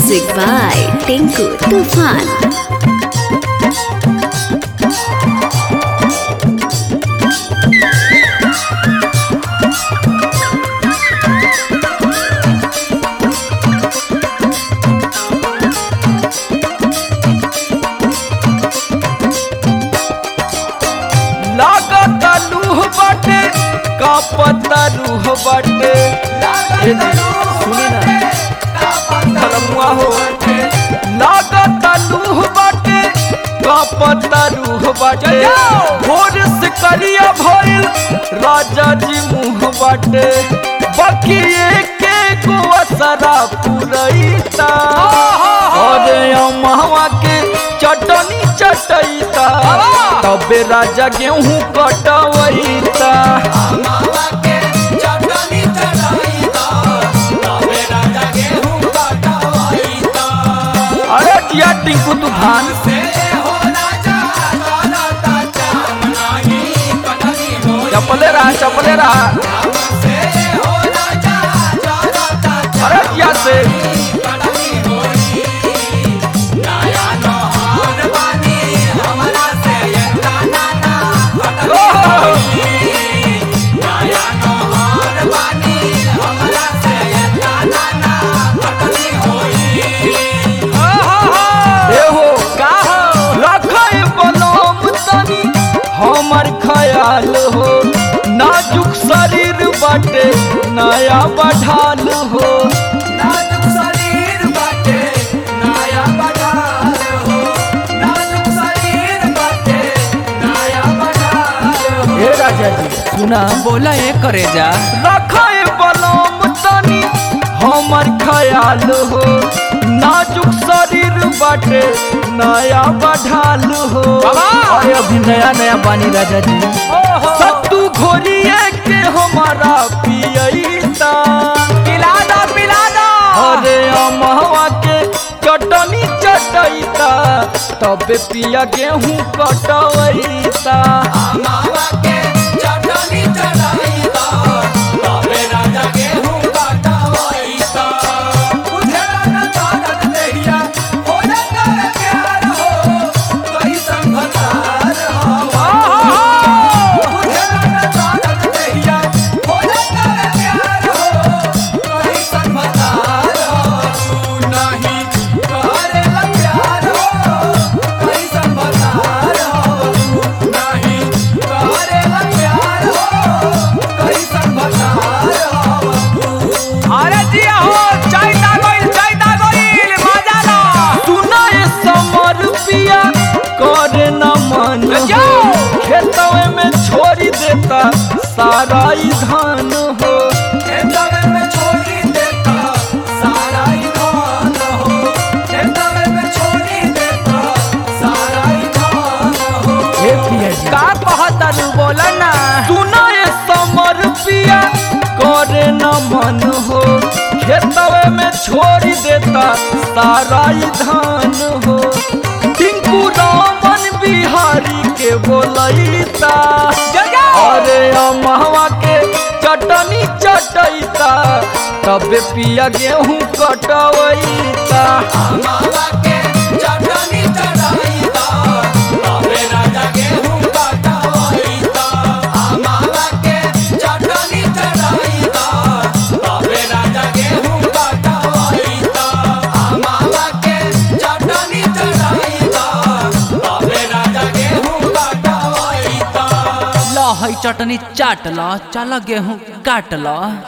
Music by Tinku Tufan. लागत लूह बाटे कापता रूह बाटे ए जी, सुनी ना धर्मुआ हो लागत लूह बाटे कापता रूह बाटे भोर से करिया भइल राजा जी मुँह बाटे बाकी के को असरा पुरैता अरे अमहवा के चटनी चटैता तबे राजा गेहूं कटवैता अरे जिया टिंकू तूफान चपले रहा चपले रहा अरे जिया से एहो का हो रखे बलम तनी हमर ख्याल हो नाजुक शरीर बाटे नया बढ़ाल हो हे राजा जी सुना बोला ये करे जा रखे बलम तनी हमर ख्याल हो नाजुक शरीर बाटे नया बढ़ाल हो बाबा! अरे अभी नया नया बानी राजा जी सत्तू घोरिए के हमारा पियता पिला दो पिला दो अरे अमहवा के चटनी चटैता तबे पिया गेहूं कटवैता अरे जिया हो चाय दागोइल चाय दागोइल मजा लो सुनाए समर पिया करे न मन हो खेतवे में छोड़ी देता सारा ई धान हो हे पिया जी का कहता रू बोला ना सुनाए समर पिया करे न मन हो खेतवे में छोड़ी देता सारा ई धान हो टिंकू रामन बिहारी के बोलैता अरे अमहवा के चटनी चटैता तबे पिया गेहूं कटवैता लो है चटनी चाट लो चलो गेहूं काट लो